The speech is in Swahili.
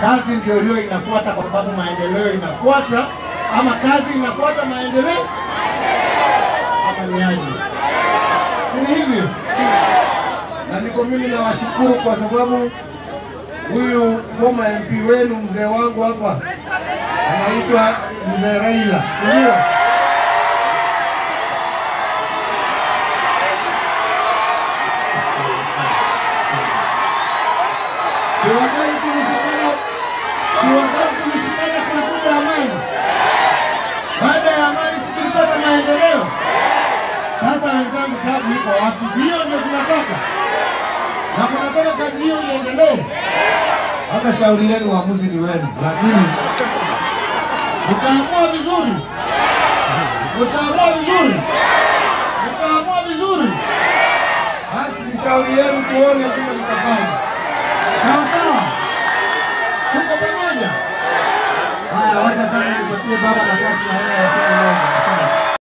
kazi ndio hiyo inafuata, kwa sababu maendeleo inafuata, ama kazi inafuata maendeleo, ama ni aje? Si ni hivyo? Na niko mimi nawashukuru kwa sababu huyu former MP wenu mzee wangu hapa anaitwa mzee Raila, si ndio? Siwadai tulishikana, siwadai tulishikana kulikuta amani. Baada ya amani si tulipata maendeleo. Sasa wenzangu, tabu iko wapi? Hiyo ndio tunataka, na kunataka kazi hiyo iendelee. Hata shauri yenu, uamuzi ni wenu, lakini mtaamua vizuri, mtaamua vizuri, mtaamua vizuri, basi ni shauri yenu, tuone vile mtafanya. Sawa sawa, tuko pamoja. Haya, wacha sasa nipatie baba nafasi na yeye